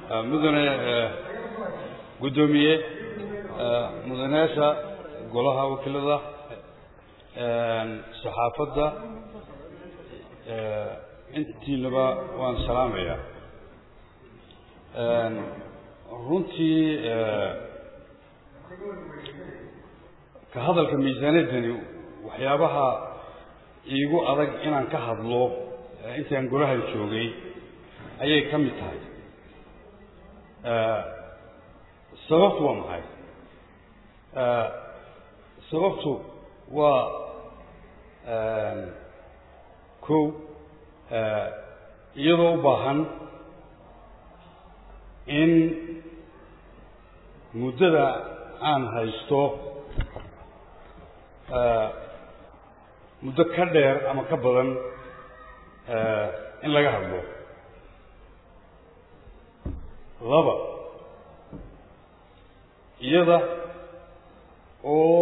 mudane guddoomiye mudanayaasha golaha wakiilada saxaafadda intiinaba waan salaamayaa runtii ka hadalka miisaaniyaddani waxyaabaha iigu adag inaan ka hadlo intaan golahan joogay ayay ka mid tahay sababtu waa maxay sababtu waa kow iyadoo u baahan in muddada aan haysto muddo ka dheer ama ka badan in laga hadlo laba iyada oo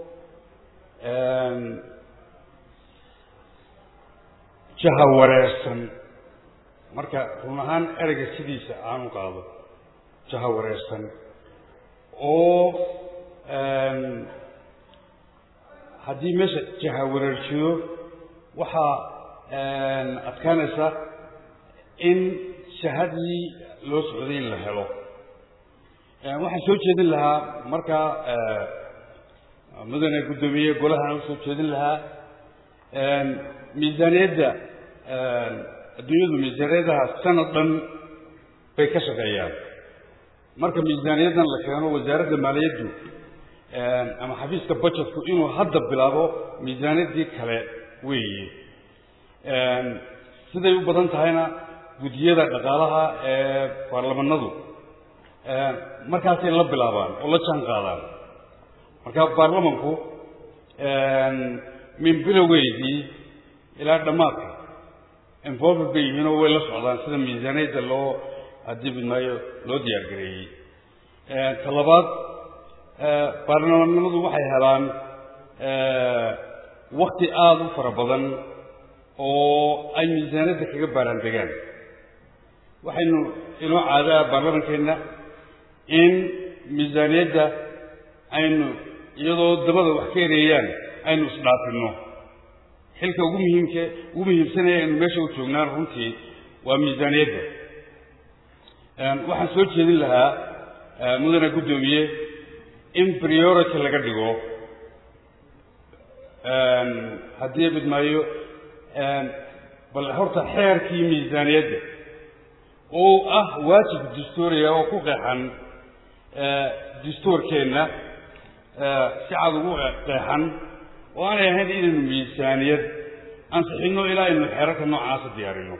jaha wareersan marka run ahaan ereyga sidiisa aan u qaado jaha wareersan oo haddii meesha jaha wareerjiyo waxaa adkaanaysa in jahadii loo socday in la helo waxaan soo jeedin lahaa markaa mudane guddoomiye golahaan usoo jeedin lahaa miisaaniyadda adduunyadu miisaaniyadaha sanad dhan bay ka shaqeeyaan marka miisaaniyaddan la keeno wasaaradda maaliyaddu ama xafiiska budgetku inuu hadda bilaabo miisaaniyaddii kale weeye siday u badan tahayna guddiyada dhaqaalaha ee baarlamanadu markaasay la bilaabaan oo la jaan qaadaan marka baarlamanku min bilowgeydii ilaa dhammaadka involved bay yihiin oo way la socdaan sida miisaaniyadda loo haddii bidmaayo loo diyaar gareeyey ta labaad baarlamanimadu waxay helaan wakti aada u fara badan oo ay miisaaniyadda kaga baaraan degaan waxaynu inoo caadaa baarlamankeenna in miisaaniyadda aynu iyadoo dabada wax ka ereeyaan aynu isdhaafino xilka ugu muhiimka ugu muhiimsanaya aynu meesha u joognaan runtii waa miisaaniyadda waxaan soo jeedin lahaa mudane guddoomiye in priority laga dhigo haddii bidmaayo bal horta xeerkii miisaaniyadda oo ah waajib dastuuriya oo ku qeexan dastuurkeenna si cad ugu qeexan oo aanay ahayn inaynu miisaaniyad ansixino ilaa aynu xeerarka noocaasa diyaarino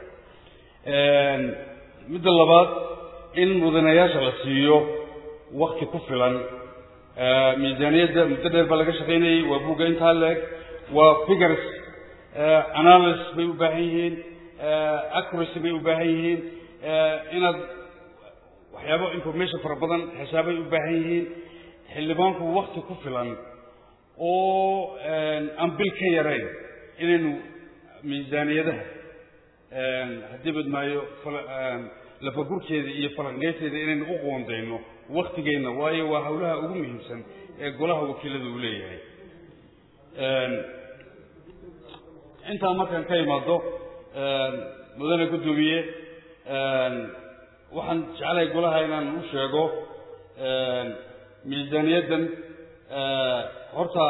midda labaad in mudanayaasha la siiyo wakti ku filan miisaaniyadda muddo dheer baa laga shaqaynayay waa buugga intaa leeg waa figures analysis bay u baahan yihiin accuracy bay u baahan yihiin inaad waxyaabo information fara badan xisaabay u baahan yihiin xildhibaanku wakti ku filan oo aan bil ka yarayn inaynu miisaaniyadaha haddii badmaayo lafagurkeeda iyo falanqeynteeda inaynu u qoondayno waktigeenna waayo waa hawlaha ugu muhiimsan ee golaha wakiilada uu leeyahay intaa markaan ka imaado mudane guddoomiye waxaan jeclahay golaha inaan u sheego miisaaniyaddan horta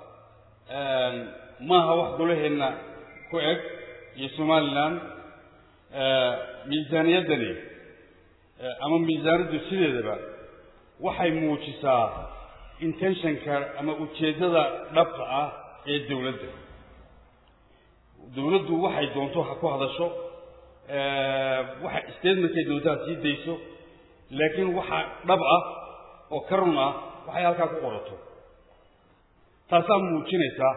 maaha wax golaheenna ku eg iyo somalilan miisaaniyaddani ama miisaanaddu sideedaba waxay muujisaa intentionka ama ujeeddada dhabta ah ee dawladda dawladdu waxay doonto ha ku hadasho waxa statementkay doonto ha sii dayso laakiin waxa dhab ah oo ka run ah waxay halkaa ku qorato taasaa muujinaysaa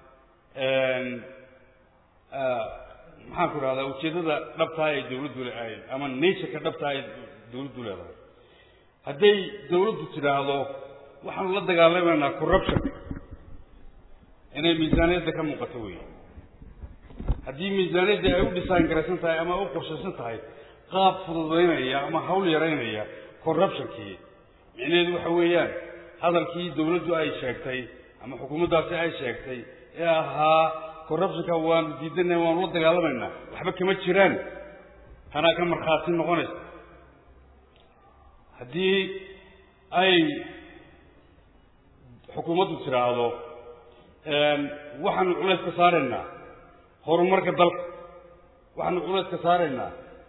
maxaan ku idhahdaa ujeeddada dhabtaa ee dawladdu leedahay ama natureka dhabtaa ee dawladdu leedahay hadday dawladdu tidhaahdo waxaanu la dagaalamaynaa corruption inay miisaaniyadda ka muuqato wey haddii miisaaniyaddii ay u dhisaan garaysan tahay ama u qorshaysan tahay qaab fududaynaya ama hawl yaraynaya corruptionkii micnaheedu waxa weeyaan hadalkii dawladdu ay sheegtay ama xukuumaddaasi ay sheegtay ee ahaa corruptionka waanu diidanay waanu la dagaalamaynaa waxba kama jiraan tanaa ka markhaati noqonaysa haddii ay xukuumaddu tidhaahdo waxaanu culays ka saaraynaa horumarka dalka waxaanu culays ka saaraynaa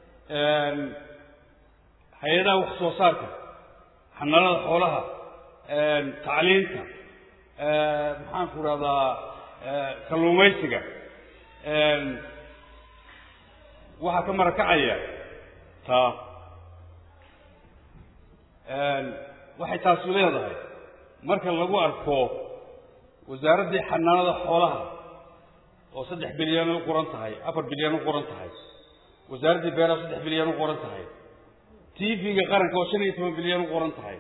hay-adaha wax soo saarka xanaanada xoolaha tacliinta maxaan ku idhahdaa kalluumaysiga waxaa ka marakacaya taa waxay taasu leedahay marka lagu arko wasaaraddii xanaanada xoolaha oo saddex bilyan u qoran tahay afar bilyan u qoran tahay wasaaraddii beeraha saddex bilyan u qoran tahay t v-ga qaranka oo shan iyo toban bilyan u qoran tahay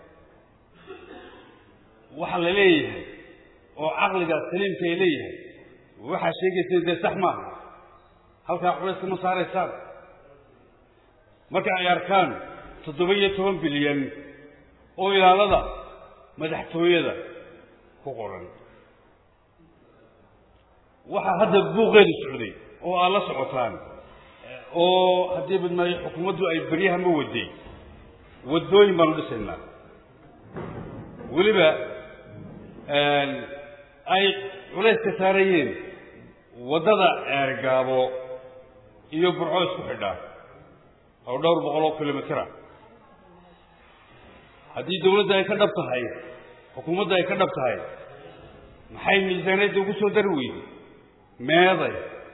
waxa la leeyahay oo caqliga saliimka ay leeyahay waxaa sheegaysa dee sax maaha halkaa culayska ma saaraysaan marka ay arkaan toddoba iyo toban bilyan oo ilaalada madaxtooyada ku qoran waxaa hadda buuqeedu socday oo aad la socotaan oo haddii badmaayo xukuumaddu ay beryaha ma waday waddooyin baanu dhisaynaa weliba ay culays ka saarayeen waddada ceergaabo iyo burco isku xidhaa oo dhowr boqol oo kilomitera haddii dawladda ay ka dhab tahay xukuumadda ay ka dhab tahay maxay miisaaniyadda ugu soo dari weyday meeday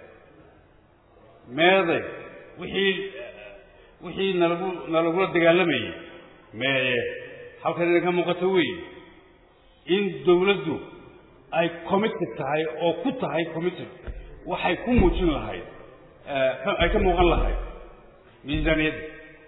meeday wixii wixii nalagu nalagula dagaalamayey meeye halkan idinka muuqato weeye in dawladdu ay committed tahay oo ku tahay committed waxay ku muujin lahayd ay ka muuqan lahayd miisaaniyadda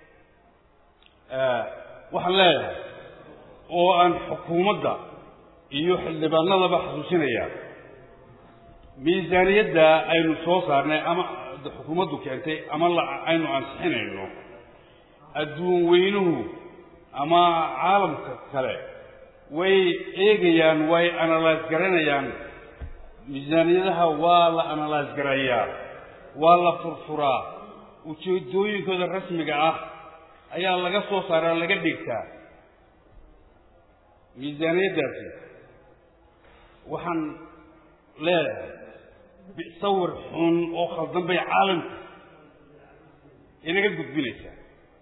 waxaan leeyahay oo aan xukuumadda iyo xildhibaanadaba xasuusinayaa miisaaniyadda aynu soo saarnay ama xukuumaddu keentay ama aynu ansixinayno adduun weynuhu ama caalamka kale way eegayaan way analyse garanayaan miisaaniyadaha waa la analyse garayaa waa la furfuraa ujeedooyinkooda rasmiga ah ayaa laga soo saaraa laga dhigtaa miisaaniyaddaasi waxaan leedahay sawir xun oo khaldan bay caalamka inaga gudbinaysaa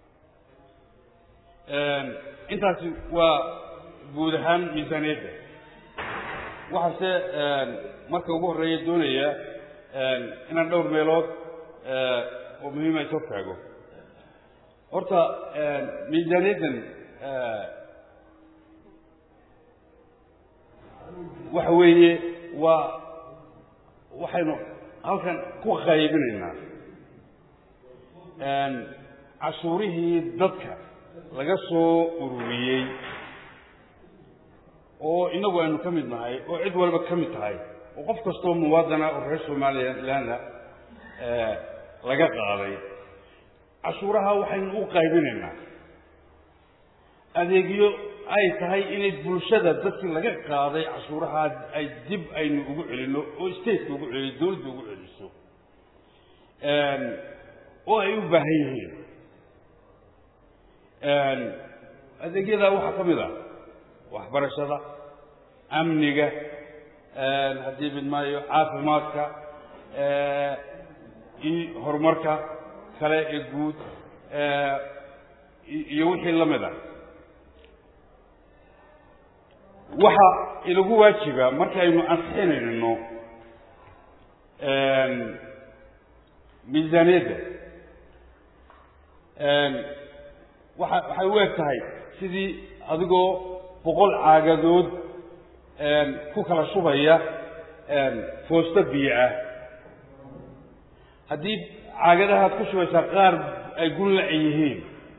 intaasi waa guud ahaan miisaaniyadda waxaase marka ugu horreeya doonaya inaan dhowr meelood oo muhiima is hortaago horta miisaaniyaddan waxa weeye waa waxaynu halkan ku qaybinaynaa cashuurihii dadka laga soo ururiyey oo inagu aynu ka mid nahay oo cid walba ka mid tahay oo qof kastoo muwaadana oo reer somalilanna laga qaaday cashuuraha waxaynu u qaybinaynaa adeegyo ay tahay inay bulshada dadkii laga qaaday cashuuraha ay dib aynu ugu celino oo stateka ugu celiyo dawladda ugu celiso oo ay u baahan yihiin adeegyadaa waxaa ka mid ah waxbarashada amniga haddii midmaayo caafimaadka horumarka kale ee guud iyo wixii la mid a waxa inagu waajiba markaynu ansixinayno miisaaniyadda waa waxay u eg tahay sidii adigoo boqol caagadood ku kala shubaya foosto biyo ah haddii caagadahaad ku shubaysaa qaar ay gunla-a yihiin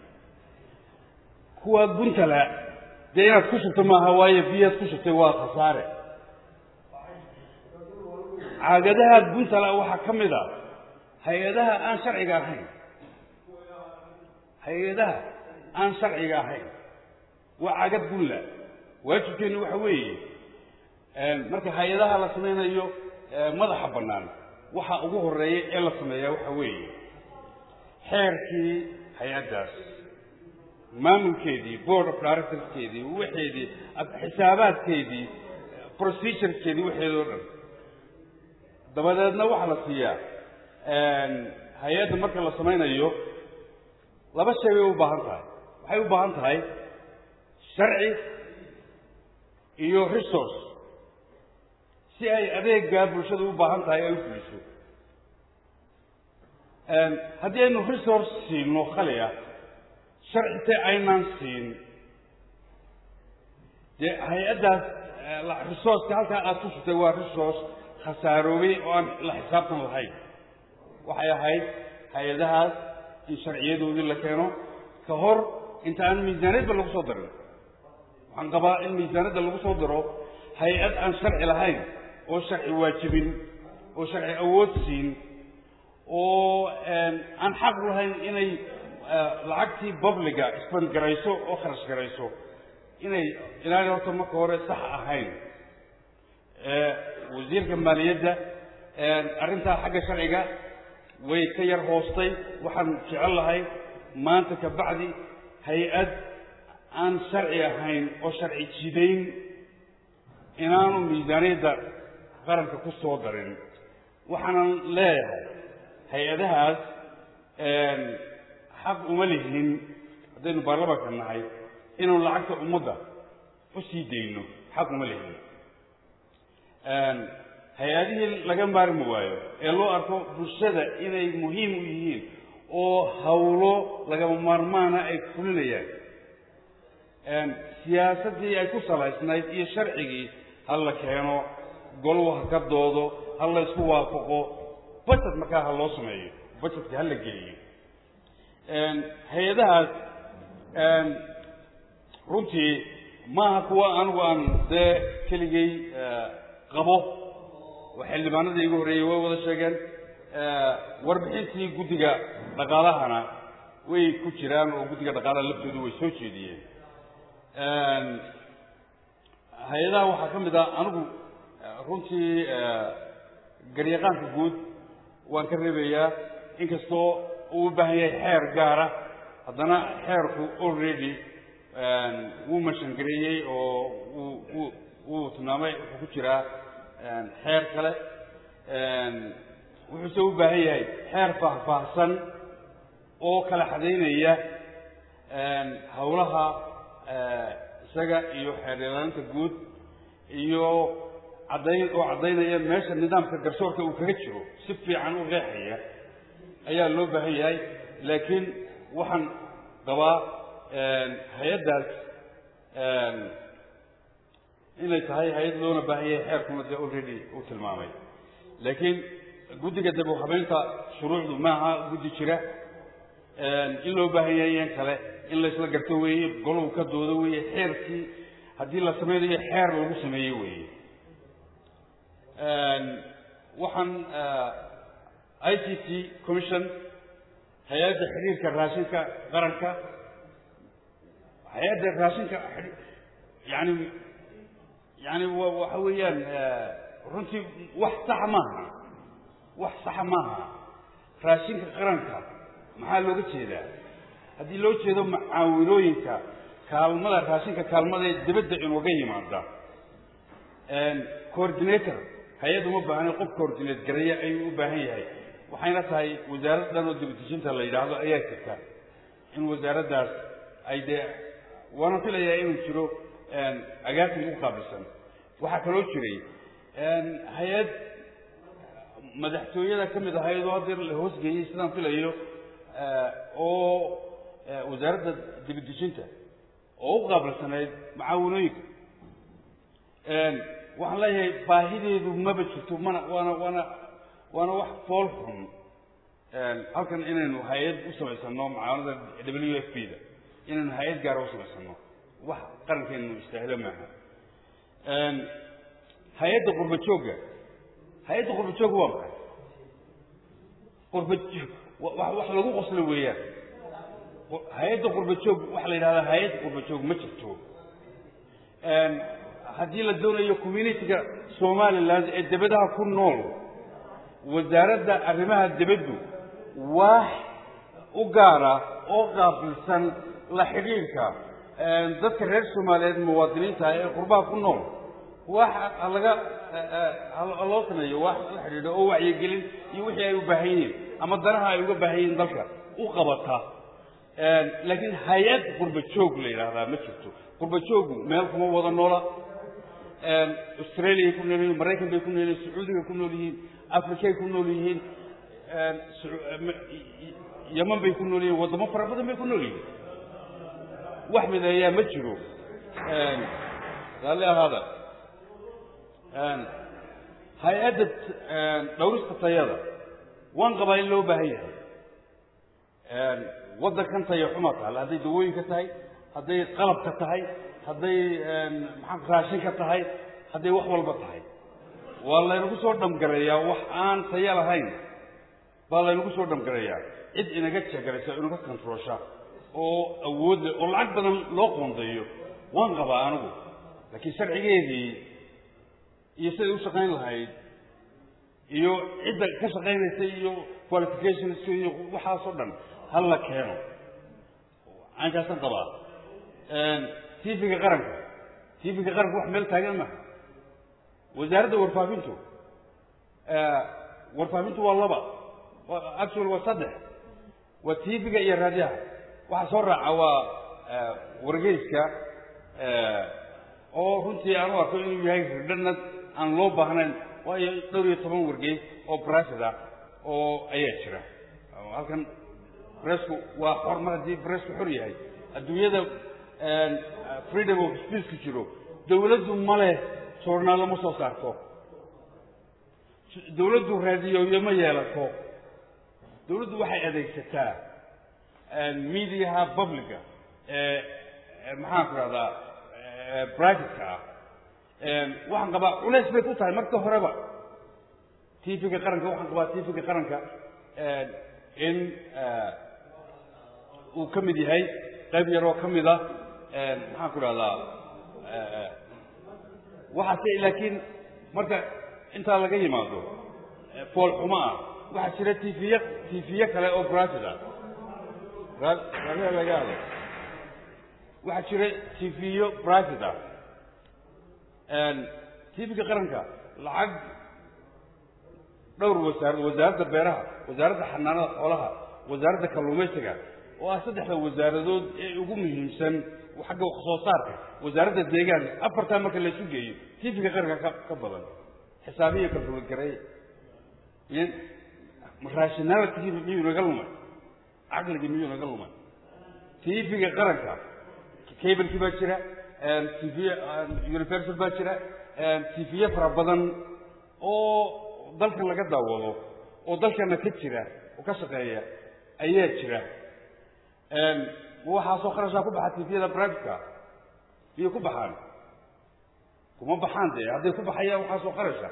kuwa guntala dee inaad ku shubto maaha waayo biyaad ku shubtay waa khasaare caagadahaad guntala waxaa ka mid a hay-adaha aan sharciga ahayn hay-adaha aan sharciga ahayn waa cagad bulla waajibkeenu waxa weeye marka hay-adaha la samaynayo madaxa bannaan waxa ugu horeeya ee la sameeyaa waxa weeye xeerkii hay-addaas maamulkeedii board of directorskeedii waxeedii xisaabaadkeedii procedurekeedii waxeedii o dhan dabadeedna waxaa la siiyaa hay-adda marka la samaynayo laba shay bay u baahan tahay waxay u baahan tahay sharci iyo resource si ay adeeggaa bulshada u baahan tahay ay u fuliso haddii aynu resource siino khali ah sharcite aynaan siin dee hay-addaas resourceka halkaa aada ku sutay waa resource khasaaroobay oo aan la xisaabtan lahayn waxay ahayd hay-adahaas in sharciyadoodii la keeno ka hor inta aan miisaaniyadba lagu soo darin waxaan qabaa in miisaaniyadda lagu soo daro hay-ad aan sharci lahayn oo sharci waajibin oo sharci awood siin oo aan xaq lahayn inay lacagtii babliga isbangarayso oo kharash garayso inay inaanay horta marka hore sax ahayn wasiirka maaliyadda arrintaa xagga sharciga way ka yar hoostay waxaan jecel lahay maanta ka bacdi hay-ad aan sharci ahayn oo sharci jidayn inaanu miisaaniyadda qaranka ku soo darin waxaanan leeyahay hay-adahaas xaq uma lihin haddaynu baarlamanka nahay inuu lacagta ummadda u sii dayno xaq uma lihin hay-adihii laga maarmi waayo ee loo arko bulshada inay muhiim u yihiin oo hawlo lagama maarmaana ay fulinayaan siyaasaddii ay ku salaysnayd iyo sharcigii ha la keeno goluhu ha ka doodo ha la ysku waafaqo budget markaa ha loo sameeyo budgetka ha la geliyo hay-adahaas runtii maaha kuwa anigu aan dee keligay qabo oo xildhibaanadii igu horreeyey way wada sheegeen warbixintii guddiga dhaqaalahana way ku jiraan oo guddiga dhaqaalaha laftoodu way soo jeediyeen hay-adaha waxaa ka mid ah anigu runtii garyaqaanka guud waan ka reebayaa inkastoo uu u baahan yahay xeer gaara haddana xeerku already wuu mashangareeyey oo wuu wuu tilmaamay wuxuu ku jiraa xeer kale wuxuuse u baahan yahay xeer faahfaahsan oo kala xadaynaya hawlaha isaga iyo xeeryeelaaninta guud iyo caddayn oo caddaynaya meesha nidaamka garsoorka uu kaga jiro si fiican u qeexaya ayaa loo baahan yahay laakiin waxaan qabaa hay-addaas inay tahay hay-ad loona baahan yahay xeerkuna dee already uu tilmaamay laakiin guddiga dib u habeynta shuruucdu maaha guddi jira in loo baahan yahay yan kale in la isla garto weeye golow ka doodo weeye xeerkii haddii la sameynayo xeer lagu sameeye weeye waxaan i c t commission hay-adda xiriirka raashinka qaranka hay-adda raashinka yani yani waxa weeyaan runtii wax saxa maaha wax saxa maaha raashinka qaranka maxaa looga jeedaa haddii loo jeedo macaawinooyinka kaalmada raashinka kaalmada ee dibadda inooga yimaada coordinator hay-ad uma baahna qof coordinate gareeya ayuu u baahan yahay waxayna tahay wasaarad dhan oo dibadejinta la yidhaahdo ayaa jirta in wasaaraddaas ay dee waana filayaa inuu jiro agaasin u qaabilsan waxaa kaloo jiray hay-ad madaxtooyada ka mid ahayd oo haddeer la hoosgeeyey sidaan filayo oo wasaaradda dibadejinta oo u qaabilsanayd macaawinooyinka waxaan leeyahay baahideedu maba jirto mana waana waana waana wax fool xun halkan inaynu hay-ad u samaysano macaawinada w f p da inaynu hay-ad gaara u samaysano wax qarankeenu istaahilo maaha hay-adda qurba joogga hay-adda qurba joogga waa maxay qurba wax lagu qoslo weeyaan hay-adda qurba joog waxaa la yidhahdaa hay-adda qurba joog ma jirto haddii la doonayo communitiga somaliland ee debadaha ku nool wasaaradda arrimaha debaddu wax u gaara oo qaabilsan la xidhiidhka dadka reer soomaaliyeed muwaadiniinta ee qurbaha ku nool wax laga loo sameeyo wax la xidhiidho oo wacyigelin iyo wixii ay u baahan yihiin ama danaha ay uga baahan yihiin dalka u qabata laakiin hay-ad qurba joog la yidhaahdaa ma jirto qurba joogu meel kuma wada noola australia ku nool yihiin maraykan bay ku nool yihiin sacuudiga ku nool yihiin africay ku nool yihiin yaman bay ku nool yihiin waddamo fara badan bay ku nool yihiin wax mideeyaa ma jiro raalli ahaada hay-adda dhowrista tayada waan qabaa in loo baahan yahay waddankan taya xuma taal hadday dawooyinka tahay hadday qalabka tahay hadday maxaa raashinka tahay hadday wax walba tahay waa laynagu soo dhamgareeyaa wax aan taya lahayn baa laynagu soo dhamgareeyaa cid inaga jegaraysa inaga controlsha oo awood leh oo lacag badan loo qoondeeyo waan qabaa anigu laakiin sharcigeedii iyo siday u shaqayn lahayd iyo cidda ka shaqaynaysa iyo qualifications iyo waxaasoo dhan hal la keeno aankaasaan qabaa tv-ga qaranka tv-ga qaranka wax meel taagan maha wasaaradda warfaafintu warfaafintu waa laba actual waa saddex waa tv-ga iyo raadiyaha waxa soo raaca waa wargeyska oo runtii aan u arko inuu yahay ridhanad aan loo baahnayn waayo dhowr iyo toban wargeys oo brasid ah oo ayaa jira halkan bressku waa xor mar haddii bressku xor yahay adduunyada freedom of speechku jiro dawladdu ma leh journaallo ma soo saarto dawladdu raadiyoyo ma yeelato dawladdu waxay adeegsataa mediaha publica ee maxaan ku rahdaa privateka ah waxaan qabaa culays bay ku tahay marka horeba tvga qaranka waxaan qabaa tvga qaranka in uu ka mid yahay qayb yaroo ka mid a maxaan ku rahdaa waxaase laakiin marka intaa laga yimaado foolxumo ah waxaa jira tviye tviye kale oo private ah raaliha laga hado waxaa jira tviyo private ah tvga qaranka lacag dhowr wasaarad wasaaradda beeraha wasaaradda xanaanada xoolaha wasaaradda kalluumaysiga oo ah saddexda wasaaradood ee ugu muhiimsan xagga wax soo saarka wasaaradda deegaanka afartaa marka laysu geeyo tvga qaranka ka ka badan xisaabiya kalkulgaray rationality miyuu naga lumay caqligii miyuu naga lumay tvga qaranka cablekii baa jira tv universal baa jira tviye fara badan oo dalkan laga daawado oo dalkana ka jira oo ka shaqeeya ayaa jira waxaasoo kharashaa ku baxa tviyada privateka miyay ku baxaan kuma baxaan dee hadday ku baxayaan waxaasoo kharasha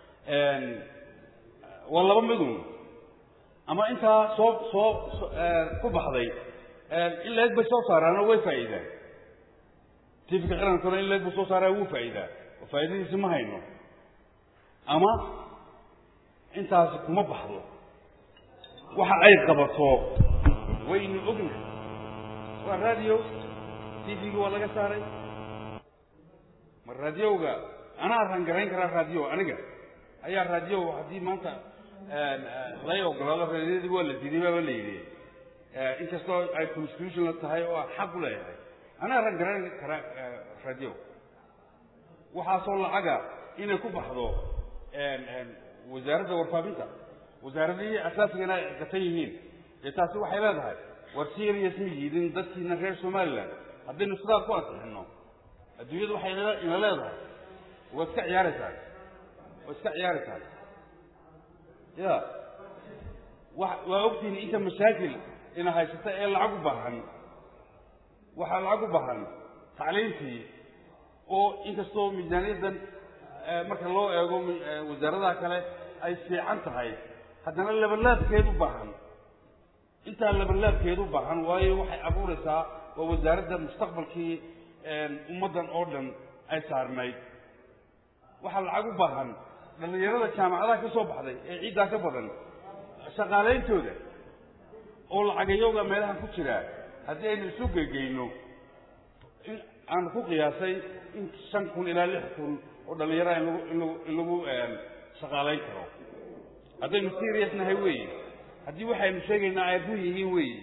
waa laba midun ama intaa soo soo ku baxday in leeg bay soo saaraanoo way faa'iidaan tvka qarankuna in leeg buu soo saaraa wuu faa'iidaa oo faa'iidadiisi ma hayno ama intaasi kuma baxdo waxa ay qabato waynu ognahay waa radio tvga waa laga saaray ma radiowga anaa rangarayn karaa radio aniga ayaa radio haddii maanta lay ogolaado radiyadii waa la diiday baaba la yidhi inkastoo ay constitutional tahay oo xaq u leeyahay anaa rangarayn karaa radio waxaasoo lacaga inay ku baxdo wasaaradda warfaafinta wasaaradihii asaasigana ay gatan yihiin dee taasi waxay leedahay war serious ma yiidin dadkiina reer somaliland haddaynu sidaa ku ansixino adduunyadu waxay ina leedahay waa iska ciyaaraysaa waa iska ciyaaraysaa ya wa waa ogtihiin inta mashaakil ina haysata ee lacag u baahan waxaa lacag u baahan tacliimtii oo inkastoo miisaaniyaddan marka loo eego wasaaradaha kale ay fiican tahay haddana labanlaabkeed u baahan intaa labanlaabkeed u baahan waayo waxay abuuraysaa waa wasaaradda mustaqbalkii ummaddan oo dhan ay saarnayd waxaa lacag u baahan dhallinyarada jaamacadaha ka soo baxday ee ciiddaa ka badan shaqaaleyntooda oo lacagayowga meelahan ku jiraa haddii aynu isu gegeyno in aan ku qiyaasay in shan kun ilaa lix kun oo dhallinyaraha in lagu in lagu in lagu shaqaalayn karo haddaynu serious nahay weeye haddii waxaynu sheegaynaa ay run yihiin weeye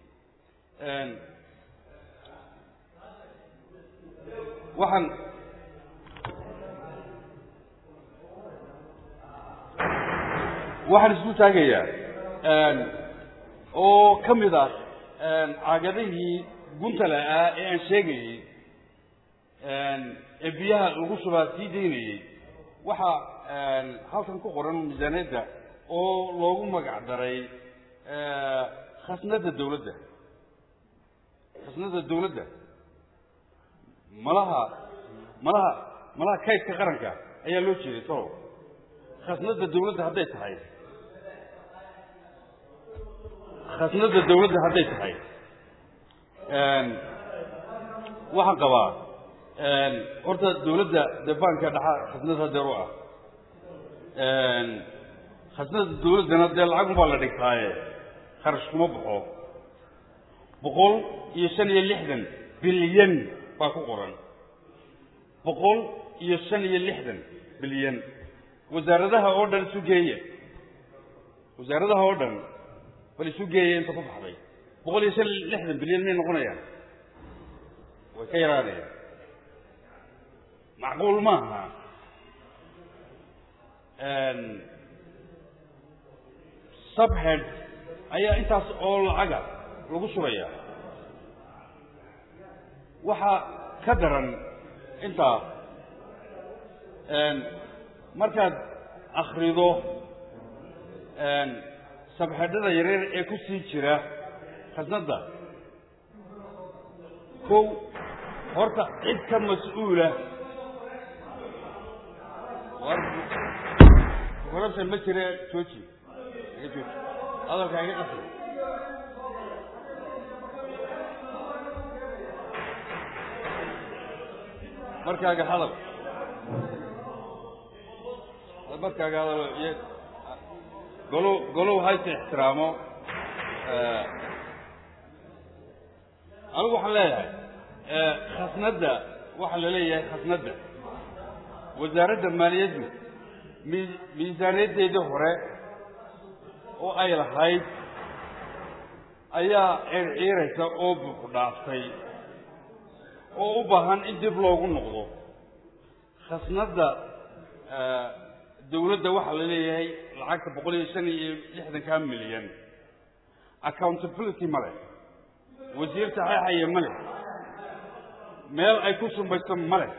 waxaan waxaan isku taagayaa oo ka mid ah caagadihii guntale ah ee aan sheegayey ee biyaha lagu shubaa sii daynayey waxaa halkan ku qoran miisaaniyadda oo loogu magac daray khasnadda dawladda khasnadda dawladda malaha malaha malaha kaydka qaranka ayaa loo jeeday tolow khasnadda dawladda hadday tahay khasnadda dawladda hadday tahay waxaan qabaa horta dawladda dee baanka dhaxa khasnad hadeer u ah khasnadda dawladdana dee lacag unbaa la dhigtaaye kharash kuma baxo boqol iyo shan iyo lixdan bilyan baa ku qoran boqol iyo shan iyo lixdan bilyan wasaaradaha oo dhan isu geeya wasaaradaha oo dhan bal isu geeya inta ku baxday boqol iyo shan iyo lixdan bilyan may noqonayaan way ka yaraanayaan macquul maaha subhead ayaa intaas oo lacaga lagu shuraya waxaa ka daran intaa markaad akrido sabxedhada yareer ee ku sii jira khasnadda kow horta cid ka mas-uula corruption ma jire jooji iga jooji hadalkaa iga qasi markaaga hadal markaaga hadal iyo golow golow hayse ixtiraamo anigu waxaan leeyahay khasnadda waxaa la leeyahay khasnadda wasaaradda maaliyaddu mi miisaaniyaddeedii hore oo ay lahayd ayaa circiiraysa oo buuxu dhaaftay oo u baahan in dib loogu noqdo khasnadda dawladda waxaa la leeyahay lacagta boqol iyo shan iyo lixdanka milyan accountability ma leh wasiir saxeexaya ma leh meel ay ku sumbayso ma leh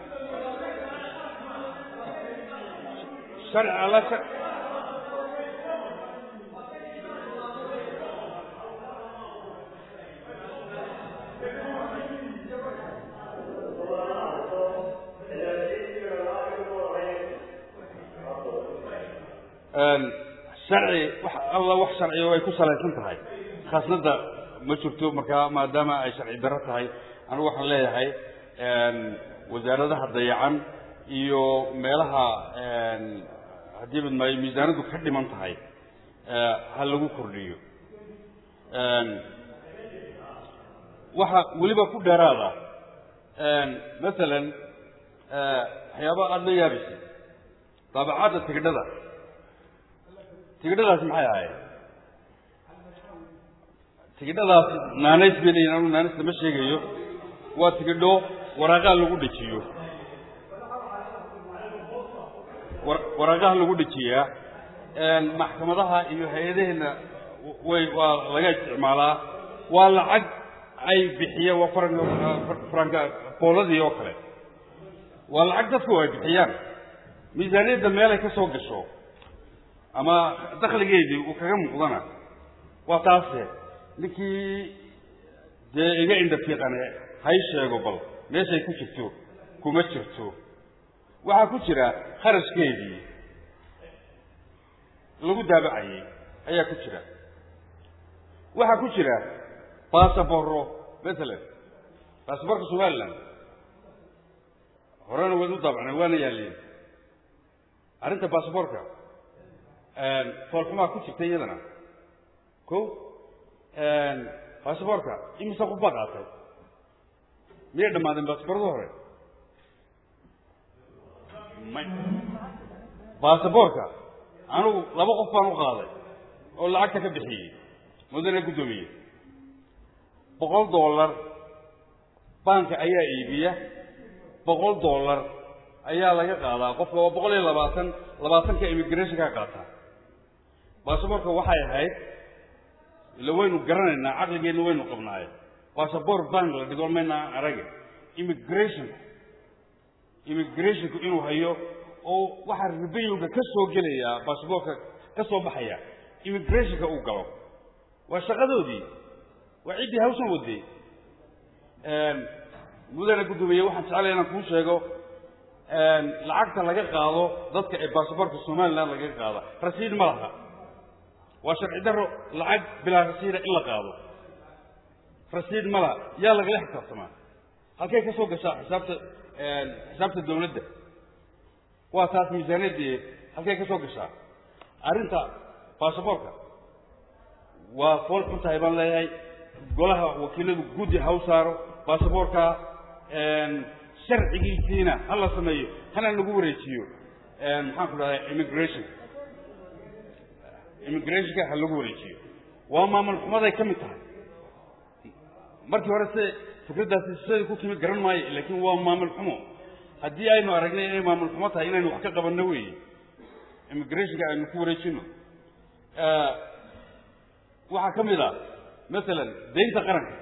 sharci alla sharci wax alla wax sharciyo ay ku salaysan tahay khaasnadda ma jirto markaa maadaama ay sharci darro tahay anigu waxaan leeyahay wasaaradaha dayacan iyo meelaha haddii badmaayo miisaanaddu ka dhiman tahay ha lagu kordhiyo waxa weliba ku dheeraada masalan waxyaaba aada la yaabaysa daabacadda tigidhada tigidhadaasi maxay ahayd tigidhadaas naanays bay leeyihin anu naanays lama sheegayo waa tigidho waraaqaha lagu dhejiyo waraaqaha lagu dhejiyaa maxkamadaha iyo hay-adaheenna way waa laga isticmaalaa waa lacag ay bixiyeen waa faranka faranka booladii oo kale waa lacag dadku ay bixiyaan miisaaniyadda meel ay ka soo gasho ama dakligeedii uu kaga muuqdana waa taase ninkii dee iga indhafiiqane hay sheego bal meeshay ku jirto kuma jirto waxaa ku jira kharashkeedii lagu daabacayey ayaa ku jira waxaa ku jira basaborro matalan basaborka somaliland horena waad u daabacnay waana yaalliin arrinta basaborka foolxumaa ku jirta iyadana ko basaborka imise qof baa qaatay miyay dhammaadeen basaborada hore may basaborka anigu laba qof baan u qaaday oo lacagta ka bixiyey mudane guddoomiye boqol dollar banka ayaa iibiya boqol dollar ayaa laga qaadaa qofka waa boqol iyo labaatan labaatanka immigrationka qaataa basaborka waxay ahayd ila waynu garanaynaa caqligeenna waynu qabnaaye basabor bank la dhigo maynaa arage immigrationku immigrationku inuu hayo oo waxaa ribayowga ka soo gelayaa basaborka ka soo baxaya immigrationka uu galo waa shaqadoodii waa ciddii hawshan waday mudane guddoomiye waxaan jeclaya inaan kuu sheego lacagta laga qaado dadka ee basaborka somaliland lagaga qaada rasiid ma laha waa sharci daro lacag bilaa rasiida in la qaado rasiid ma laha yaa lagala xisaabtamaa halkay ka soo gashaa xisaabta xisaabta dawladda waa taas miisaaniyadii halkay ka soo gashaa arrinta basaborka waa fool xun tahay baan leeyahay golaha wakiiladu guddi ha u saaro basaborka sharcigiisiina ha la sameeyo hana lagu wareejiyo maxaan ku dhahday immigration immigrationka ha lagu wareejiyo waa maamul xumaday ka mid tahay markii hore se fikraddaasi siday ku timid garan maayo laakiin waa maamul xumo haddii aynu aragnay inay maamul xumo tahay inaynu wax ka qabanno weeye immigrationka aynu ku wareejino waxaa ka mid a masalan deynta qaranka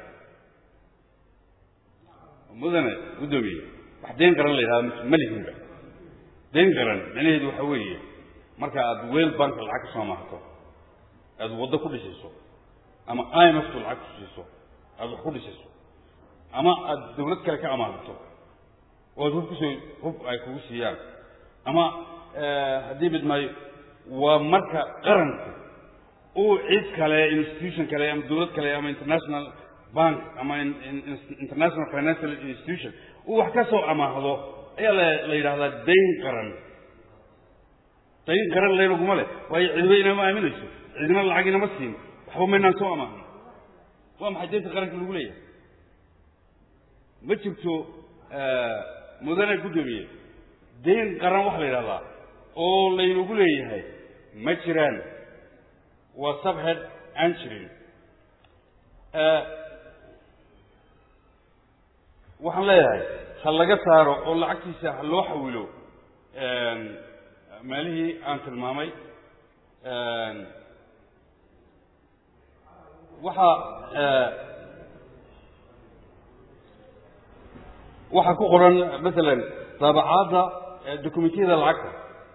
mudane guddoomiye wax deyn qaran la yidhahda malihinba deyn qaran micnaheedu waxa weeye marka aada weel banka lacag ka soo maahato aada waddo ku dhisayso ama imftu lacag ku siiso aada wax ku dhisayso ama aada dawlad kale ka amaahato oo aad hub kusoo hub ay kugu siiyaan ama haddii mid maayo waa marka qaranku uu cid kale institution kale ama dawlad kale ama international bank ama international financial institution uu wax ka soo amaahdo ayaa la la yidhahdaa dayn qaran dayn qaran laynaguma leh waayo cidiba inama aaminayso cidina lacag inama siin waxba maynaan soo amaahno waa maxay daynta qaranka lagu leeyahay ma jirto mudane guddoomiye dayn qaran waxa la yidhahdaa oo laynagu leeyahay ma jiraan waa subhead aan jirin waxaan leeyahay ha laga saaro oo lacagtiisa ha loo xawilo meelihii aan tilmaamay waxaa waxaa ku qoran masalan daabacaadda documentiyada lacagta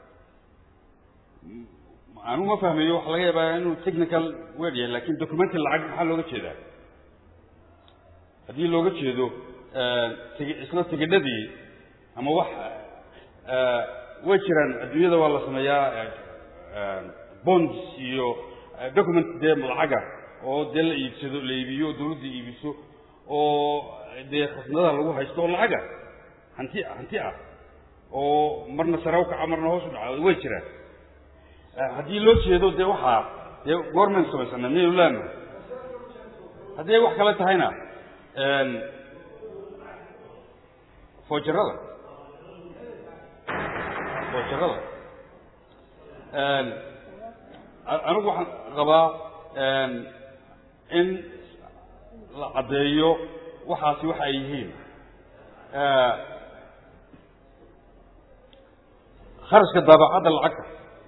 anigu ma fahmayo waxa laga yaabaa inuu technical word yahay lakin documenti lacag maxaa looga jeedaa haddii looga jeedo isla tigidhadii ama wax way jiraan adduunyada waa la sameeyaa bonds iyo document dee lacaga oo dee la iibsado la iibiyo oo dawladda iibiso oo dee khasnadaha lagu haysto oo lacaga hanti hanti ah oo marna sare u kaca marna hoos u dhaca way jiraan haddii loo jeedo dee waxaa dee goormaynu samaysana miyaynu leenahay haddii ay wax kale tahayna foojarada foojarada anigu waxaan qabaa in la caddeeyo waxaasi waxa ay yihiin kharashka daabacadda lacagta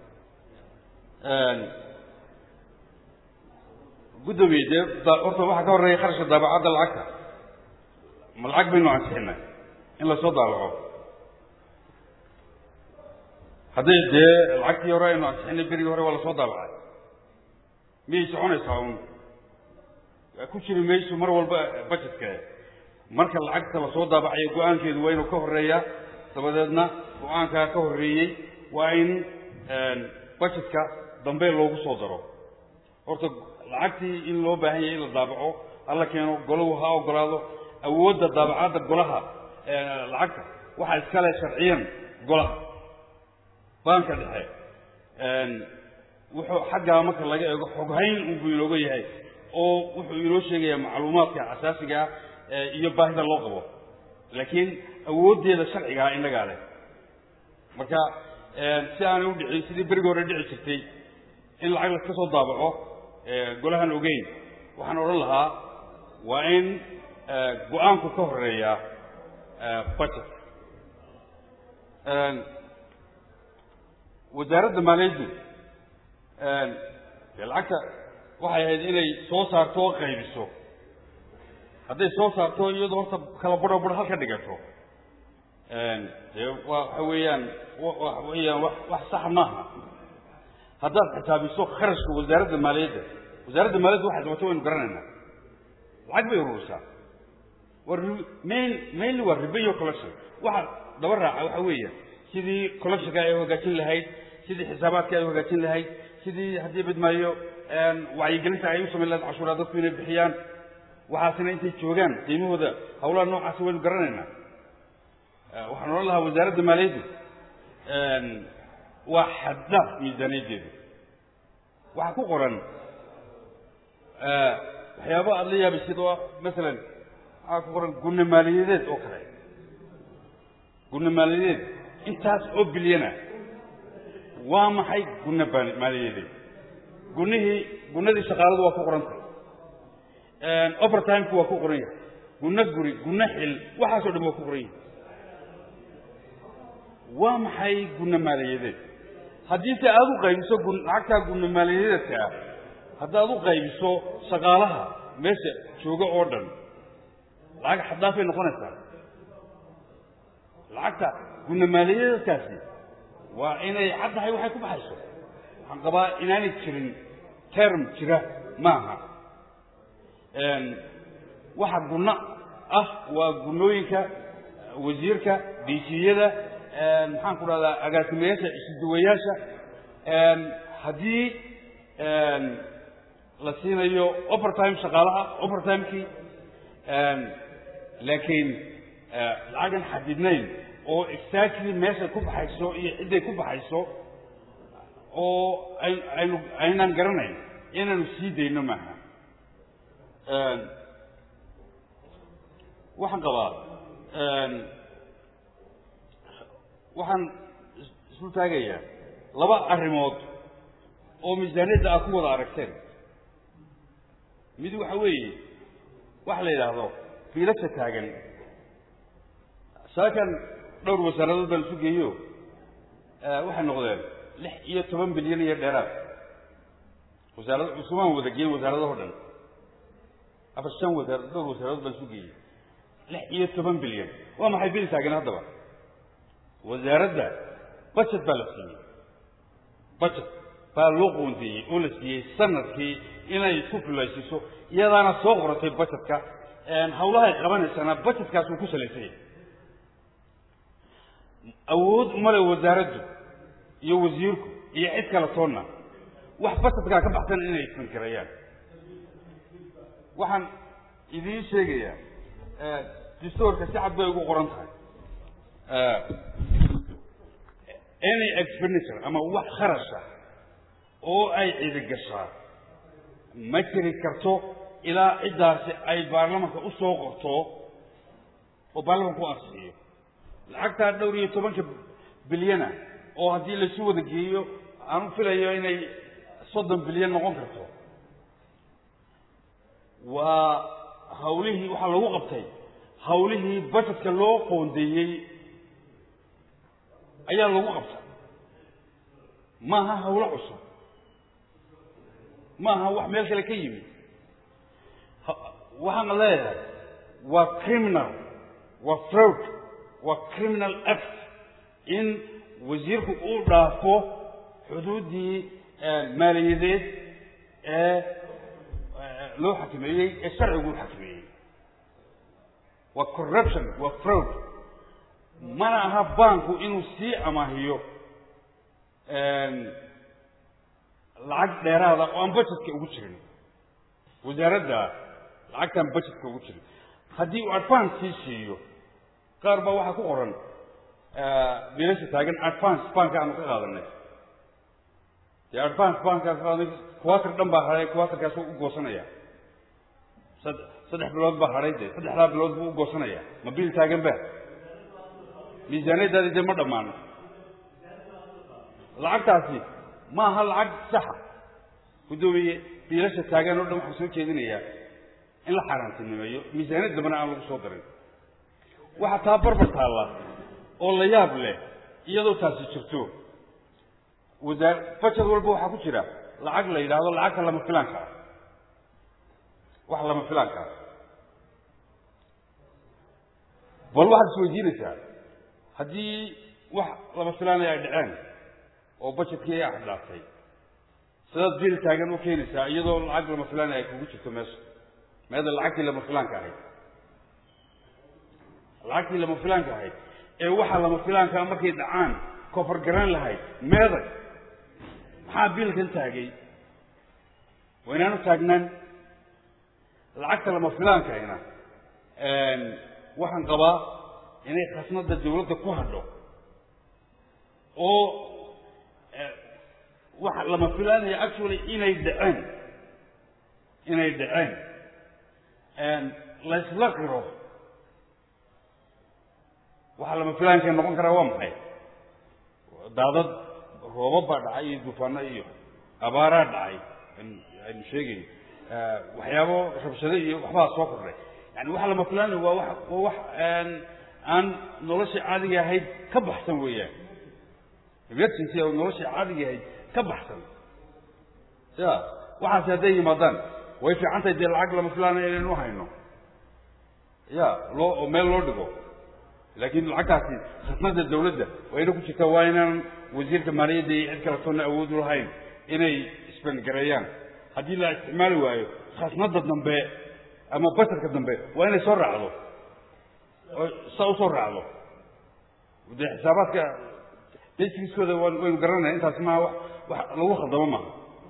guddoomiye dee horta waxaa ka horreeya kharashka daabacadda lacagta ma lacag baynu ansixinay in lasoo daabaco hadday dee lacagtii hore aynu ansixinay berigii hore waa lasoo daabacay miyay soconaysaa un ku jiri mayso mar walba budgetka marka lacagta lasoo daabacayo go-aankeedu waa inuu ka horreeyaa dabadeedna go-aankaa ka horreeyey waa in budgetka dambe loogu soo daro horta lacagtii in loo baahan yahay in la daabaco alla keeno golahu ha ogolaado awoodda daabacadda golaha lacagta waxaa iskale sharciyan golaha baanka dhexe wuxuu xaggaa marka laga eego xoghayn unbuu inooga yahay oo wuxuu inoo sheegayaa macluumaadka asaasiga ah iyo baahida loo qabo laakiin awooddeeda sharcigaa innagaa leh marka si aanay u dhicin sidii berigi hore dhici jirtay in lacag laska soo daabaco golahan ogeyn waxaan odhan lahaa waa in go-aanku ka horeeya budget wasaaradda maaliyaddu dee lacagta waxay ahayd inay soo saarto oo qaybiso hadday soo saarto iyadoo horta kala badho badho halka dhigato dee waa waxa weeyaan waxa weeyaan wax wax saxa maaha haddaad xisaabiso kharashka wasaaradda maaliyadda wasaaradda maaliyadda waxay qabato waynu garanaynaa lacag bay ururisaa waa main mainly waa riba iyo collection waxa daba raaca waxa weeya sidii collectionka ay hagaajin lahayd sidii xisaabaadka ay hagaajin lahayd sidii haddii bidmaayo wacyigelinta ay u samayn lahayd cashuuraa dadku inay bixiyaan waxaasina intay joogaan qiimahooda hawlaha noocaasi waynu garanaynaa waxaan odhan lahaa wasaaradda maaliyaddu waa xaddaaf miisaaniyaddeedu waxaa ku qoran waxyaaba aada la yaabaysid oo masalan waxaa ku qoran gunna maaliyadeed oo kale gunna maaliyadeed intaas oo bilyana waa maxay gunna maaliyadeed gunnihii gunnadii shaqaaladu waa ku qorantay overtimku waa ku qoran yahay gunno guri gunno xil waxaasoo dhan waa ku qoran yahay waa maxay gunno maaliyadeed haddii se aada u qaybiso gun lacagtaa gunno maaliyadeedka ah haddaad u qaybiso shaqaalaha meesha jooga oo dhan lacag xaddaafay noqonaysaa lacagta gunno maaliyadeedkaasi waa inay caddahay waxay ku baxayso waxaan qabaa inaanay jirin term jira maaha waxa gunno ah waa gunnooyinka wasiirka diisiyada maxaan ku dhahdaa agaasimayaasha isuduwayaasha haddii la siinayo overtime shaqaalaha overtimekii laakiin lacagan xadidnayn oo exactly meeshay ku baxayso iyo cidday ku baxayso oo aynu aynaan garanayn inaanu sii dayno maaha waxaan qabaa waxaan isu taagayaa laba arrimood oo miisaaniyadda aad ku wada aragteen mid waxa weeye waxa la yidhaahdo fiilasha taagan saakan dhowr wasaaradood baan isu geeyo waxay noqdeen lix iyo toban bilyan iyo dheeraad wasaarad cusumaan wada geeyey wasaaradaho dhan afar shan wasaar dhowr wasaaradood baan isu geeyey lix iyo toban bilyan waa maxay bil taagan haddaba wasaaradda budget baa la siiyey budget baa loo qoondeeyey oo la siiyey sanadkii inay isku fulaysiiso iyadaana soo qoratay budgetka hawlahay qabanaysana budgetkaas uu ku salaysanya awood umale wasaaraddu iyo wasiirku iyo cid kale toonna wax budgetkaa ka baxsan inay isfankarayaan waxaan idiin sheegayaa distoorka si cad bay ugu qoran tahay any expenditure ama wax kharasha oo ay cidigashaa ma jiri karto ilaa ciddaasi ay baarlamanka u soo qorto oo baarlamanka u ansixiyo lacagtaa dhowr iyo tobanka bilyana oo haddii laisu wada geeyo aan u filayo inay soddon bilyan noqon karto waa hawlihii waxaa lagu qabtay hawlihii budgetka loo qoondeeyey ayaa lagu qabtay maaha hawlo cusub maaha wax meel kale ka yimi waxaana leeyahay waa criminal waa fraud waa criminal act in wasiirku uu dhaafo xuduuddii maaliyadeed ee loo xakimeeyey ee sharcigu u xakimeeyey waa corruption waa fraud mana aha banku inuu sii amaahiyo lacag dheeraada oo aan budgetka ugu jirin wasaaradda lacagtaan budgetka ugu jirin haddii uu advance sii siiyo qaar baa waxaa ku qoran biilasha taagan advance banka aanu ka qaadanay dee advance bankaan ka qaadanay quater dhan baa hadhay quaterkaas u goosanaya sad saddex bilood baa hadhay dee saddexdaa bilood buu u goosanaya ma biil taagan ba miisaaniyadaadi dee ma dhammaan lacagtaasi ma aha lacag saxa guddoomiye biilasha taagan oo dhan waxaan soo jeedinayaa in la xaaraantinimeeyo miisaaniyad dambana aan lagu soo darin waxaa taa barbar taalla oo la yaab leh iyadoo taasi jirto wasaar bajad walba waxaa ku jira lacag la yidhaahdo lacagta lama filaanka ah wax lama filaanka ah bal waxaad isweydiinaysaa haddii wax lama filaanaya ay dhaceen oo bajetkii ay axdhaaftay sidaad biil taagan u keenaysaa iyadoo lacag lama filaanaya ay kugu jirto meesha meeda lacagtii lama filaanka ahayd lacagtii lama filaanka ahayd ee waxa lama filaankaa markay dhacaan kofar garan lahayd meeday maxaa biilkan taagay waa inaanu taagnaan lacagta lama filaankayna waxaan qabaa inay khasnada dawladda ku hadho oo waxa lama filaanaya actually inay dhaceen inay dhaceen laysla qiro waxaa lama filaankay noqon karaa waa maxay daadad roobab baa dhacay iyo dufaano iyo abaaraa dhacay aynu sheegayn waxyaabo rabshado iyo waxbaa soo kordhay yani waxa lama filaanay waa wa waa wax aan nolosha caadiga ahayd ka baxsan weeyaan emergency oo nolosha caadiga ahayd ka baxsan ya waxaasi hadday yimaadaan way fiican tahay dee lacag lama filaanay inaynu hayno ya loo oo meel loo dhigo laakiin lacagtaasi khasnada dawladda waa ina ku jirtaa waa inaan wasiirka maaliyadda iyo cid kale toonna awood u lahayn inay isbangareeyaan haddii la isticmaali waayo khasnada dambe ama batarka dambe waa inay soo raacdo oo saa usoo raacdo dee xisaabaadka dasiskooda waan waynu garanaya intaasi maaha wa wax lagu khaldamo maaha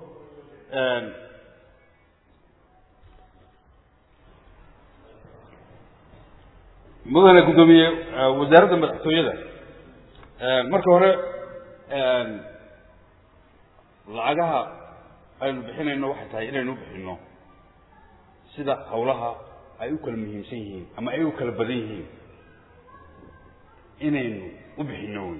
mudane guddoomiye wasaaradda madaxtooyada marka hore lacagaha aynu bixinayno waxay tahay inaynu u bixinno sida hawlaha ay u kala muhiimsan yihiin ama ay u kala badan yihiin inaynu u bixinno wey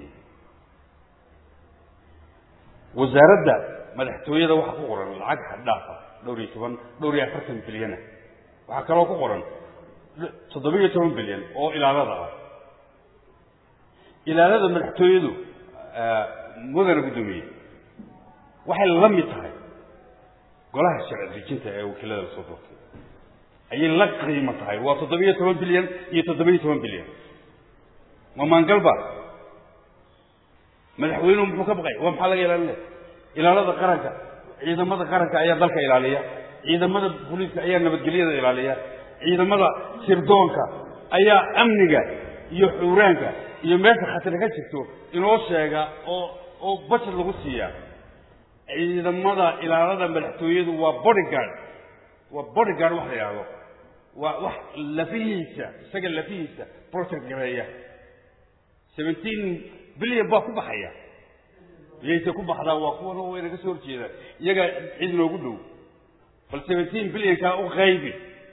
wasaaradda madaxtooyada waxaa ku qoran lacag xaddhaafa dhowr iyo toban dhowr iyo afartan bilyana waxaa kaloo ku qoran toddoba iyo toban bilyan oo ilaalada ah ilaalada madaxtooyadu mudana guddoomiye waxay la mid tahay golaha sharci dejinta ee wakiilada lasoo doortay ayay la qiimo tahay waa toddoba iyo toban bilyan iyo toddoba iyo toban bilyan waa maangalba madaxweynuhu muxuu ka baqay waa maxaa laga ilaalinaya ilaalada qaranka ciidamada qaranka ayaa dalka ilaaliya ciidamada booliiska ayaa nabadgelyada ilaaliya ciidamada sirdoonka ayaa amniga iyo xuuraanka iyo meesha khatari ka jirto inoo sheega oo oo bajad lagu siiya ciidamada ilaalada madaxtooyadu waa bodyguard waa bodyguard wax la yidhaahdo waa wax lafihiisa isaga lafihiisa protect gareeya seventeen bilyan baa ku baxaya iyayse ku baxdaa waa kuwan way naga soo horjeeda iyagaa cid noogu dhow bal seventeen bilyankaa u qaybi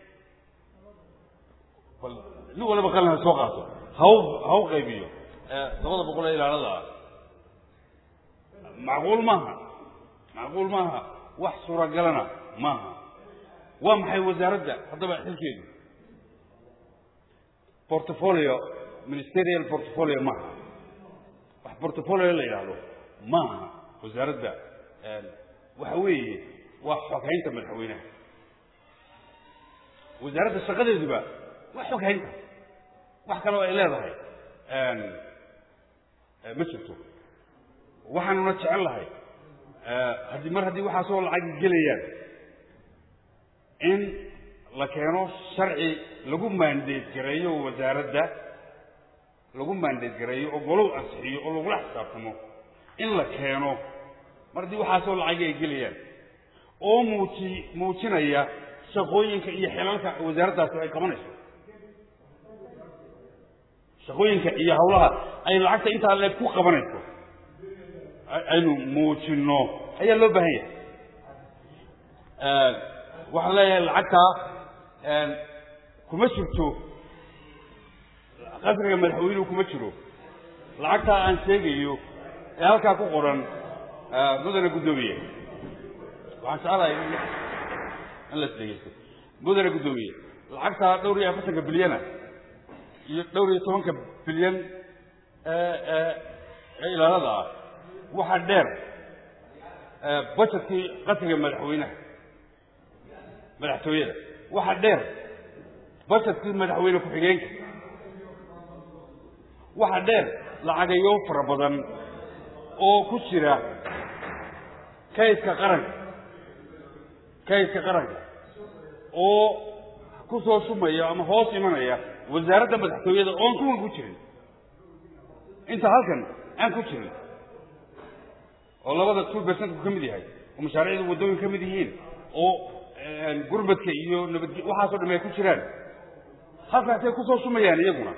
bal nin waliba qalin ha soo qaato haw ha u qaybiyo labada boqol ee ilaalada ah macquul maaha macquul maaha wax suuragalana maaha waa maxay wasaaradda haddaba xilkeedu portfolio ministerial portfolio maaha wax portfolio la yidhaahdo maaha wasaaradda waxa weeye waa xoghaynta madaxweynaha wasaaradda shaqadeeduba waa xoghaynta wax kaloo ay leedahay ma jirto waxaanuna jecel lahay haddii mar haddii waxaasoo lacag gelayaan in la keeno sharci lagu maandeed gareeyo wasaaradda lagu maandeed gareeyo oo golow ansixiyo oo lagula xisaabtamo in la keeno mar haddii waxaasoo lacagi ay gelayaan oo muuji muujinaya shaqooyinka iyo xilalka wasaaraddaasi ay qabanayso shaqooyinka iyo hawlaha ay lacagta intaa leeg ku qabanayso aynu muujinno ayaa loo baahan yahay waxaan leeyahay lacagtaa kuma jirto qasriga madaxweynuhu kuma jiro lacagtaa aan sheegayo ee halkaa ku qoran mudane guddoomiye waxaan jeclahay in la isdhegeysto mudane guddoomiye lacagtaa dhowr iyo afartanka bilyana iyo dhowr iyo tobanka bilyan ee ilaalada ah waxaa dheer budgetkii qasriga madaxweynaha madaxtooyada waxaa dheer budgetkii madaxweyne ku-xigeenka waxaa dheer lacagayo fara badan oo ku jira kaydka qaranka kaydka qaranka oo ku soo shumaya ama hoos imanaya wasaaradda madaxtooyada oon kuwan ku jirin inta halkan aan ku jirin oo labada two percentku ka mid yahay oo mashaariicda waddooyin ka mid yihiin oo gurmadka iyo nabadge waxaasoo dham ay ku jiraan halkaasay kusoo shumayaan iyaguna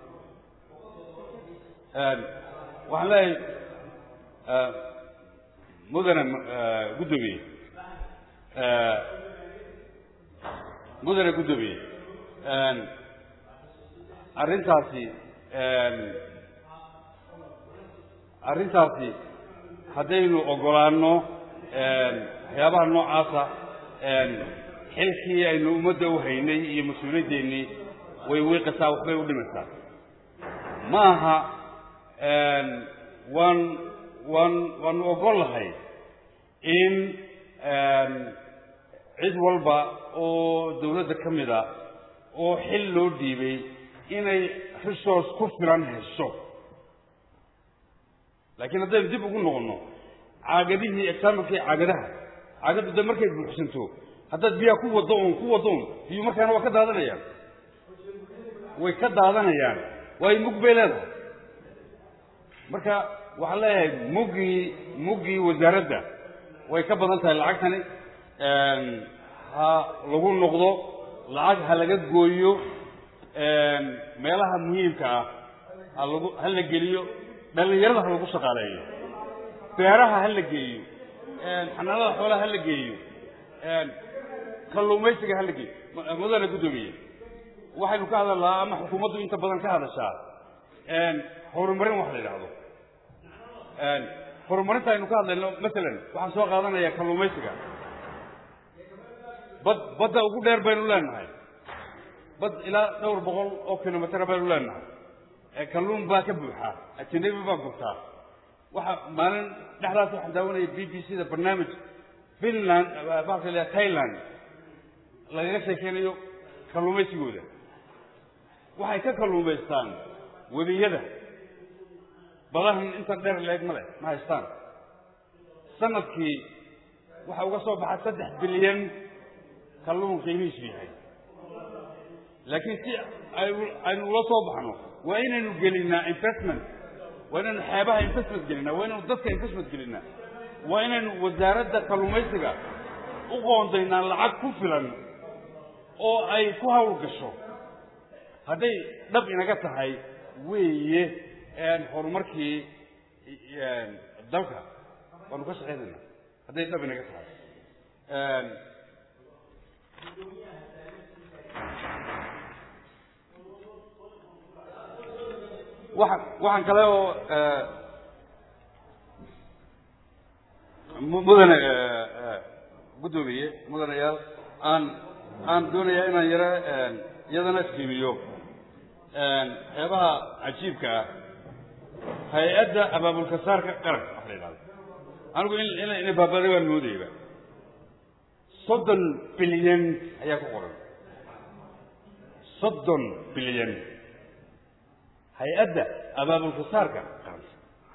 waxaan leeyahay mudane guddoomiye mudane guddoomiye arrintaasi arrintaasi haddaynu ogolaanno waxyaabaha noocaasa xilkii aynu ummadda u haynay iyo mas-uuliyaddeenii way wiiqasaa waxbay u dhimaysaa ma aha waan waan waanu ogol lahay in cid walba oo dawladda ka mid a oo xil loo dhiibay inay resource ku filan hesho laakiin haddaynu dib ugu noqonno caagadihii exaamilkii caagadaha caagaddu de markay buuxsanto haddaad biyaha ku waddo un ku waddo un biyu markaana waa ka daadanayaan way ka daadanayaan waayo mug bay leedahay marka waxaan leeyahay muggii muggii wasaaradda way ka badan tahay lacagtani ha lagu noqdo lacag ha laga gooyo meelaha muhiimka ah ha lagu ha la geliyo dhallinyarada ha lagu shaqaaleeyo beeraha ha la geeyo xanaanada xoolaha ha la geeyo kalluumaysiga ha la geeyo mudane guddoomiye waxaynu ka hadalnaa ama xukuumaddu inta badan ka hadashaa horumarin wax la yidhaahdo horumarinta aynu ka hadlayno masalan waxaan soo qaadanayaa kalluumaysiga bad badda ugu dheer baynu leenahay bad ilaa dhowr boqol oo kilomitr baynu leenahay kalluun baa ka buuxa ajanabi baa gurtaa waxa maalin dhexdaas waxaan daawanaya b b c da barnaamij finland baa la thailand lagaga sheekeynayo kalluumaysigooda waxay ka kalluumaystaan webiyada badahan inta dheer leeg ma leh ma haystaan sanadkii waxa uga soo baxa saddex bilyan kalluun qiimihiisu yahay laakiin si aynu ula soo baxno waa inaynu gelinaa investment waa inaynu xeebaha investment gelinaa waa inaynu dadka investment gelinaa waa inaynu wasaaradda kalluumaysiga u qoondaynaa lacag ku filan oo ay ku hawl gasho hadday dhab inaga tahay weeye horumarkii dalka waanu ka shaqaynaynaa hadday dhab inaga tahay waxaan waxaan kale oo mudane guddoomiye mudanayaal aan aan doonayaa inaan yaro iyadana iskiimiyo waxyaabaha cajiibka ah hay-adda abaabulkasaarka qaranka wax la yidhahdo anigu in inay baabaday waan moodayba soddon bilyan ayaa ku qoran soddon bilyan hay-adda abaabulkasaarka qaranka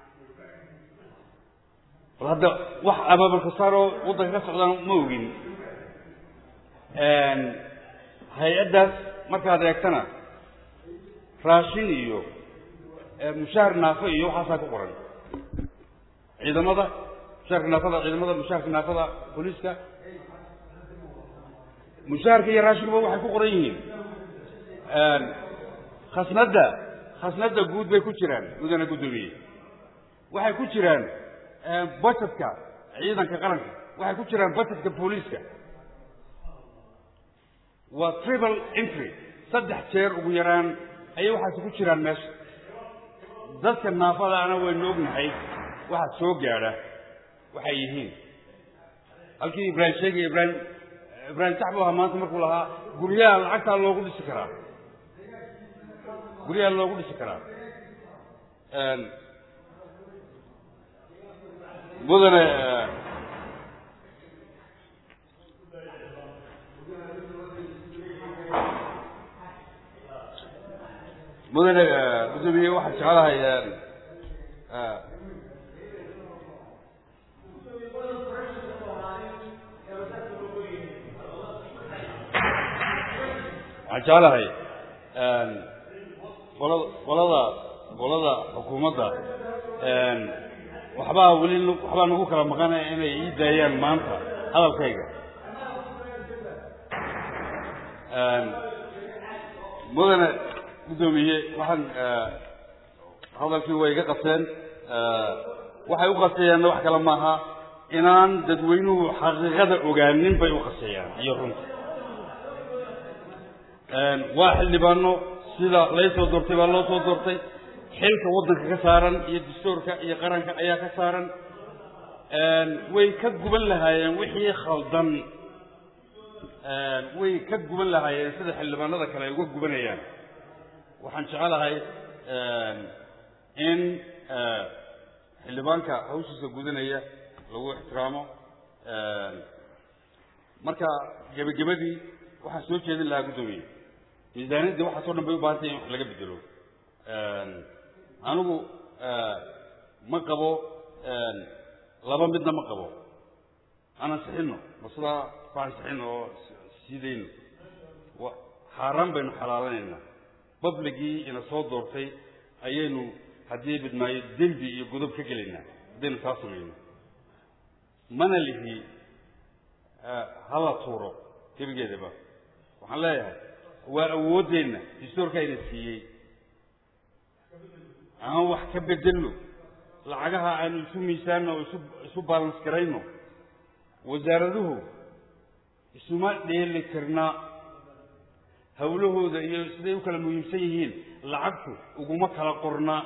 bal hadda wax abaabulkasaaroo waddanka ka socdaan ma ogin hay-addaas markaad eegtana raashin iyo mushaahar naafo iyo waxaasaa ku qoran ciidamada mushaharka naafada ciidamada mushaharka naafada booliiska mushaharka iyo raashikuba waxay ku qoran yihiin khasnadda khasnadda guud bay ku jiraan mudane guddoomiye waxay ku jiraan budgetka ciidanka qaranka waxay ku jiraan budgetka booliiska waa triple entry saddex jeer ugu yaraan ayay waxaasi ku jiraan meesha dadka naafadaana waynu ognahay waxaa soo gaadha waxay yihiin halkii ibraahim sheegaya ibraahim ibraahim sax buu ahaa maanta markuu lahaa guryaha lacagtaa loogu dhisi karaa guryaha loogu dhisi karaa mudane mudane guddoomiye waxaan jeclahay waxaan jeclahay qolada qolada qolada xukuumadda waxbaa weli waxbaa nagu kala maqanaya inay ii daayaan maanta hadalkayga mudane guddoomiye waxaan hadalkii way iga qaseen waxay u qaseeyaanna wax kale maaha inaan dadweynuhu xaqiiqada ogaanin bay u qaseeyaan iyo runta waa xildhibaano sida laysoo doortay baa loo soo doortay xilka waddanka ka saaran iyo dastuurka iyo qaranka ayaa ka saaran way ka guban lahaayeen wixii khaldan way ka guban lahaayeen sida xildhibaanada kale ay uga gubanayaan waxaan jecelahay in xildhibaanka hawshiisa gudanaya lagu ixtiraamo marka gebagabadii waxaan soo jeedin lahaa guddoomiye miisaaniyaddii waxaasoo dhan bay u baahantay in wax laga bedelo anigu ma qabo laba midna ma qabo aan ansixino ma sidaa ku ansixino oo siidayno xaaraan baynu xalaalanaynaa babligii ina soo doortay ayaynu haddii bidmaayo dembi iyo godob ka gelaynaa haddaynu taa samayno mana lihi hala tuuro gebigeedaba waxaan leeyahay waa awooddeenna dastuurkayna siiyey aan wax ka bedelno lacagaha aanu isu miisaanno oo isu isu balans garayno wasaaraduhu isuma dheeli tirna hawlahooda iyo siday u kala muhiimsan yihiin lacagtu uguma kala qorna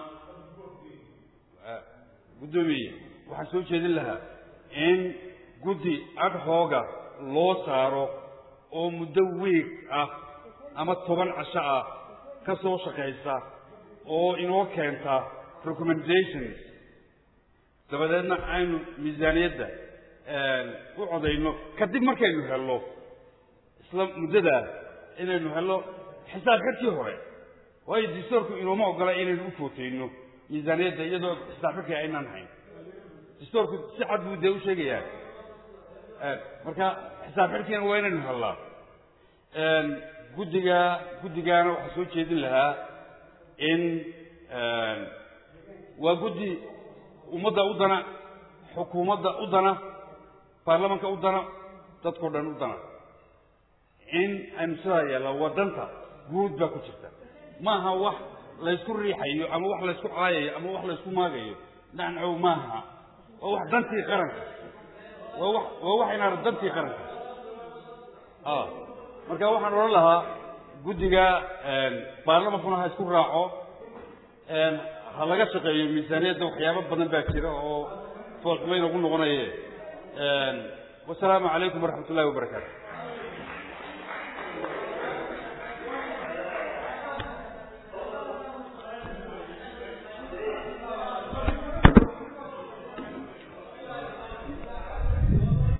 guddoomiye waxaan soo jeedin lahaa in guddi adhooga loo saaro oo muddo wiig ah ama toban casho ah ka soo shaqaysa oo inoo keenta recommendations dabadeedna aynu miisaaniyadda u codayno kadib markaynu helno isla muddadaa inaynu helno xisaab xidkii hore waayo dastuurku inooma ogola inaynu u footayno miisaaniyadda iyadoo xisaab xidkii aynaan hayn dastuurku si cad buu dee u sheegayaa marka xisaab xidhkiina waa inaynu hellaa guddiga guddigaana waxaa soo jeedin lahaa in waa guddi ummadda u dana xukuumadda u dana baarlamanka u dana dadkao dhan u dana in aynu sidaa yeella waddanta guud baa ku jirta maaha wax laysku riixayo ama wax laysku caayayo ama wax laysku maagayo nacnacow maaha waa wax dantii qaranka waa wax waa wax inaana dantii qaranka marka waxaan odhan lahaa guddiga baarlamankuna ha isku raaco ha laga shaqeeyo miisaaniyadda waxyaabo badan baa jira oo foolxumayn ugu noqonaye wasalaamu calaykum waraxmat ullahi wabarakaatu